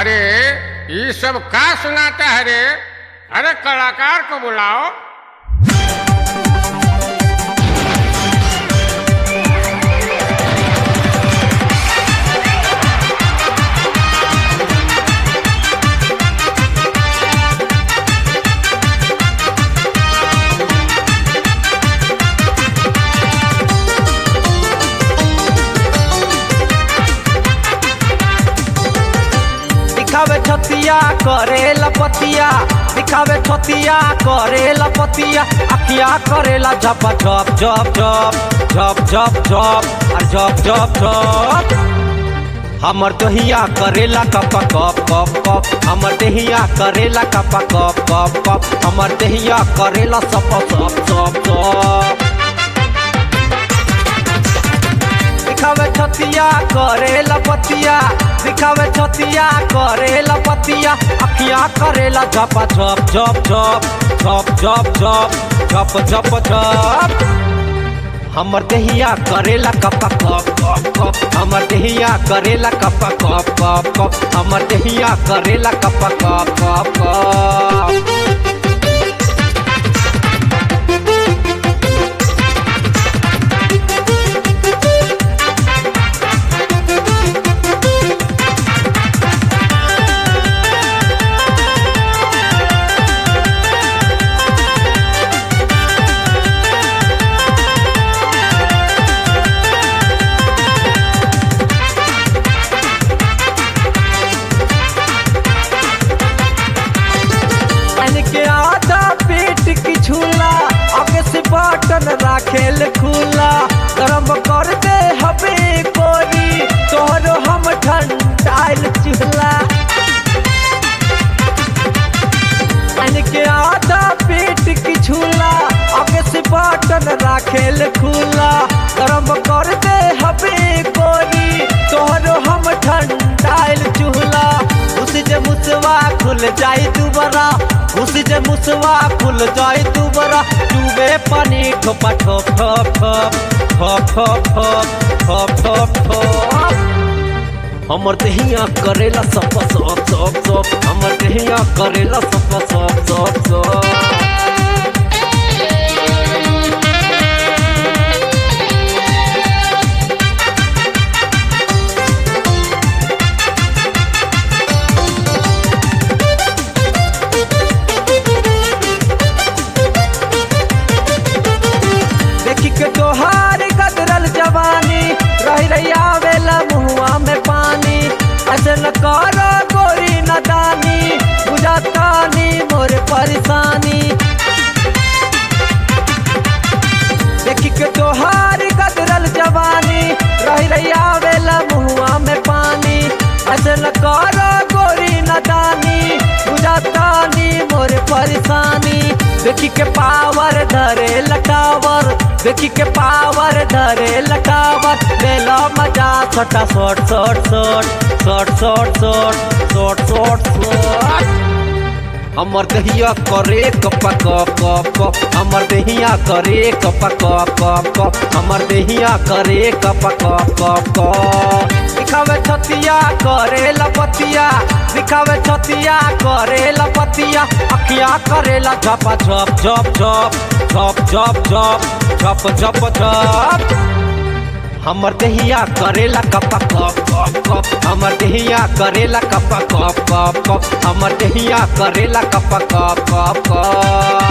अरे ये सब का सुनाता है रे अरे कलाकार को बुलाओ दिखावे छतिया करे लपतिया दिखावे छतिया करे लपतिया अखिया करेला झप झप झप झप झप झप झप और झप झप झप हमर दहिया करेला कप कप कप कप हमर दहिया करेला कप कप कप कप हमर दहिया करेला सप सप सप सप दिखावे छतिया करे लपतिया दिखावे छतिया करे लपतिया अखिया करेला झप झप झप झप झप झप झप झप झप झप हमर दहिया करेला कप कप कप कप हमर दहिया करेला कप कप कप कप हमर दहिया करेला कप कप कप कप पानी के आधा पेट की झूला आगे से बटन राखेल खुला गरम कर दे हबे कोरी तोहरो हम ठंडाइल चूल्हा पानी के आधा पेट की झूला आगे से बटन राखेल खुला गरम कर दे हबे कोरी तोहरो हम ठंडाइल चूल्हा उस जे मुसवा खुल जाई दुबारा उस जे मुसवा खुल जाई दुबारा डूबे पानी ठोपा ठोप ठोप ठोप ठोप ठोप ठोप ठोप ठोप ठोप हमर दहिया करेला सप सप सप सप हमर दहिया करेला सप सप सप सप देखी के तोहार गदरल जवानी रही रही आवेला मुहुआ में पानी ऐसे न करो गोरी नदानी बुझातानी मोर परेशानी देखी के तोहार गदरल जवानी रही रही आवेला मुहुआ में पानी ऐसे न करो गोरी नदानी बुझातानी मोर परेशानी देखी के पावर धरे लटावर देखी के पावर धरे लटावर लेला मजा छोटा shot shot shot shot shot shot shot shot shot हमर दहिया करे कप कप कप कप हमर दहिया करे कप कप कप कप हमर दहिया करे कप कप कप कप दिखावे छतिया करे लपतिया दिखावे छतिया करे लपतिया अखिया करेला झप झप झप झप झप झप झप झप झप झप हमर दहिया करेला कप कप कप कप हमर दहिया करेला कप कप कप कप हमर दहिया करेला कप कप कप कप